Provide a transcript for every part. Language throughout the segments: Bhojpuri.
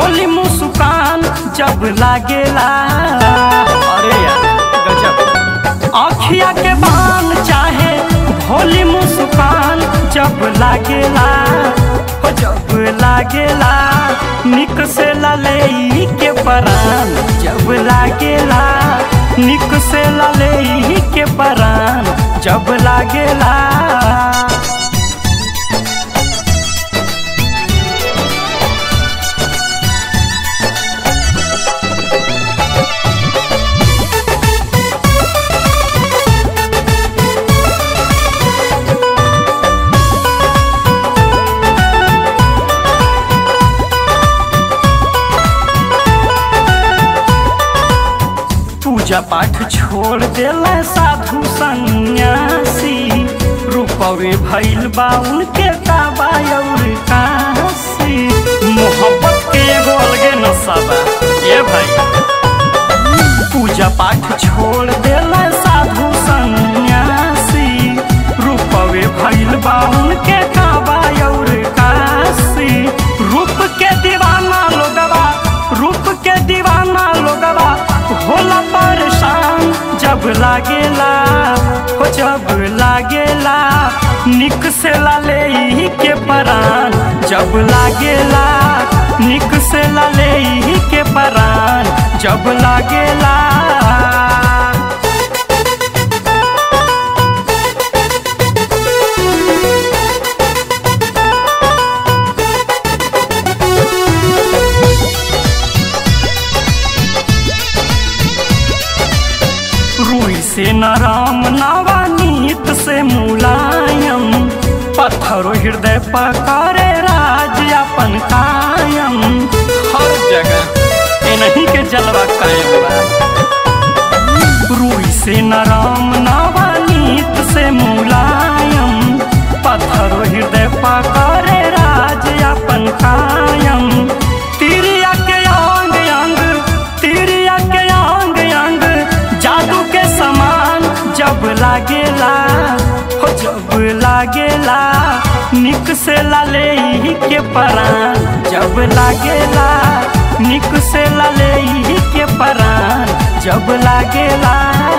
भोली मुस्कान जब लागेला अरे यार गजब आँखिया के बान चाहे भोली मुस्कान जब लागेला हो जब लागेला निक से लले के परान जब लागेला निक से लले के परान जब लागेला पूजा पाठ छोड़ देला साधु सन्यासी रूपवे भइल बा उनके काबा और काशी मोहब्बत के एगो अलगे नशा बा ये भाई पूजा पाठ छोड़ देला साधु सन्यासी रूपवे भइल बा उनके काबा और काशी रूप के दीवाना लोगवा रूप के दीवाना लोगवा होला परेशान जब लागेला हो जब लागेला निक से लाले ही के परान जब लागेला निक से लाले ही के परान जब लागेला रुई से नरम नवानीत से मुलायम पत्थरो हृदय पकड़े राज अपन कायम हर जगह इन्हीं के जलवा कायम बा रुई से नरम नवानीत से मुलायम पत्थरो हृदय पकड़े राज अपन कायम तिरिया के अंग अंग तिरिया के अंग अंग जादू के समान जब लागेला हो जब लागेला निक से लाले ही के परान जब लागेला निक से लाले ही के परान जब लागेला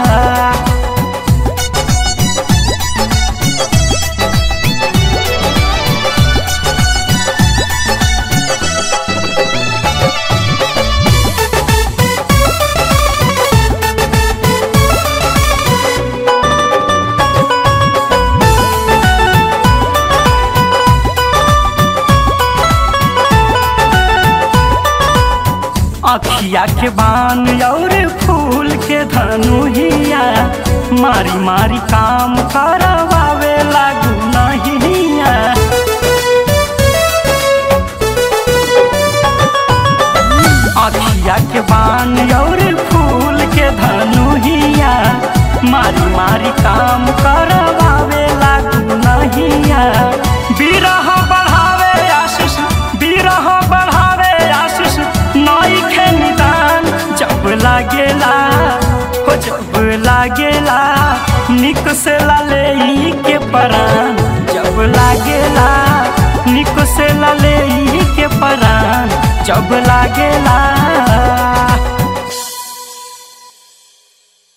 अखिया के बान और फूल के धनुहिया मारी मारी काम करवावे लागू नहिया अखिया के बान और फूल के धनुहिया मारी मारी काम करवावे लागू नहिया बिरह बढ़ावे आशीष बिरह बढ़ावे आशीष नई खे निदान जब लागेला हो जब लागेला निक से लाले ई के परान जब लागेला निक से लाले ई के परान जब लागेला